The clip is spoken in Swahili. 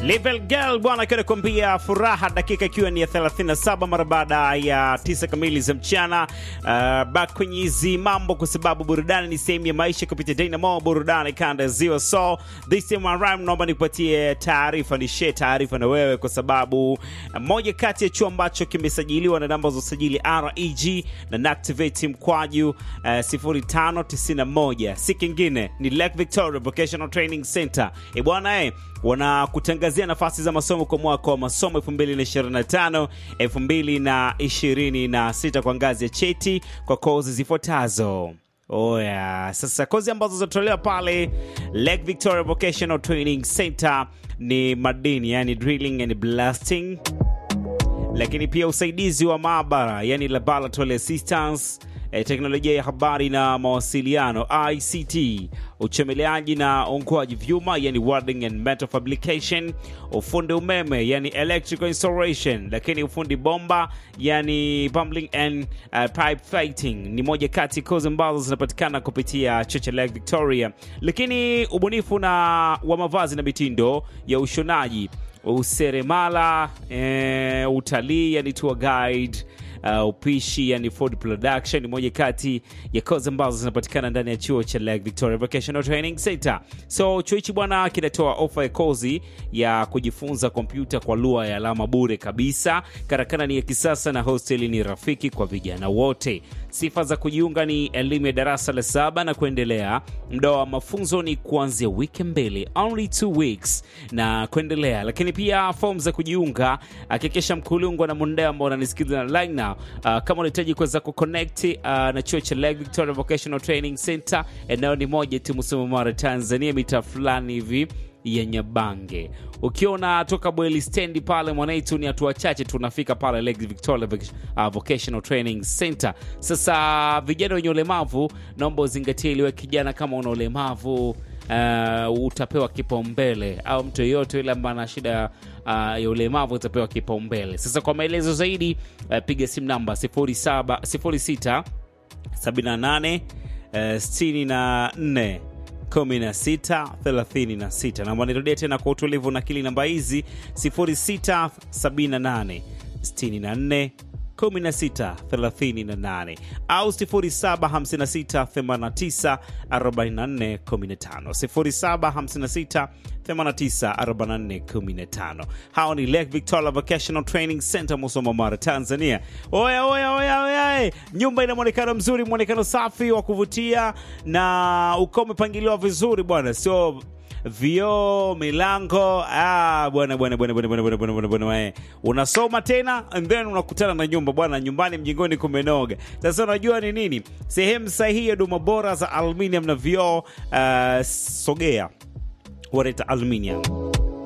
Level Girl bwana akiwa anakuambia furaha, dakika ikiwa ni ya 37 mara baada ya tisa kamili za mchana. Uh, back kwenye hizi mambo, kwa sababu burudani ni sehemu ya maisha kupitia Dynamo burudani kanda ya ziwa. So this time around, naomba nikupatie taarifa, ni share taarifa na wewe, kwa sababu moja kati ya chuo ambacho kimesajiliwa na namba za usajili REG na Nactivate mkwaju uh, 0591 si kingine ni Lake Victoria Vocational Training Center. E bwana eh, wanakutangazia nafasi za masomo kwa mwaka wa masomo 2025 2026 kwa ngazi ya cheti kwa kozi zifuatazo. Oya, sasa kozi ambazo zinatolewa pale Lake Victoria Vocational Training Center ni madini, yani drilling and blasting, lakini pia usaidizi wa maabara, yani laboratory assistance eh, teknolojia ya habari na mawasiliano ICT, uchomeleaji na ongoaji vyuma yani welding and metal fabrication, ufundi umeme yani electrical installation, lakini ufundi bomba yani plumbing and uh, pipe fighting ni moja kati ya kozi ambazo zinapatikana kupitia chuo cha Lake Victoria. Lakini ubunifu na wa mavazi na mitindo ya ushonaji, useremala, eh, utalii yani tour guide Uh, upishi yani food production ni moja kati ya kozi ambazo zinapatikana ndani ya chuo cha Lake Victoria Vocational Training Center. So chuo hichi bwana kinatoa ofa ya kozi ya kujifunza kompyuta kwa lugha ya alama bure kabisa. Karakana ni ya kisasa na hosteli ni rafiki kwa vijana wote. Sifa za kujiunga ni elimu ya darasa la saba na kuendelea. Muda wa mafunzo ni kuanzia wiki mbili, only two weeks na kuendelea. Lakini pia fomu za kujiunga, hakikisha mkulungwa na mundea ambao unanisikiliza na line now. Uh, kama unahitaji kuweza kuconnect uh, na chuo cha Lake Victoria Vocational Training Center, eneo ni moja tu, Musoma, Mara, Tanzania, mita fulani hivi ya Nyabange. Ukiwa unatoka Bweli stendi pale mwanaitu, ni hatua chache tunafika pale Lake Victoria uh, Vocational Training Center. Sasa vijana wenye ulemavu, naomba uzingatie iliwe kijana, kama una ulemavu uh, utapewa kipaumbele, au mtu yeyote yule ambaye ana shida uh, ya ulemavu utapewa kipaumbele. Sasa kwa maelezo zaidi uh, piga simu namba 07 06 78 uh, 64 1636 namba nirudia tena kwa utulivu na kili namba hizi 0678 64 1638 au 0756894415 0756894415. Hao ni Lake Victoria Vocational Training Center, Musoma, Mara, Tanzania. Oya, oya, oya, oya, nyumba ina mwonekano mzuri, mwonekano safi wa kuvutia na uko umepangiliwa vizuri bwana, sio vioo milango. Ah, bwana bwana bwana bwana bwana bwana bwana bwana bwana, unasoma tena and then unakutana na nyumba bwana, nyumbani mjingoni kumenoga. Sasa unajua ni nini sehemu sahihi ya huduma bora za aluminium na vioo. Uh, sogea wanaita aluminium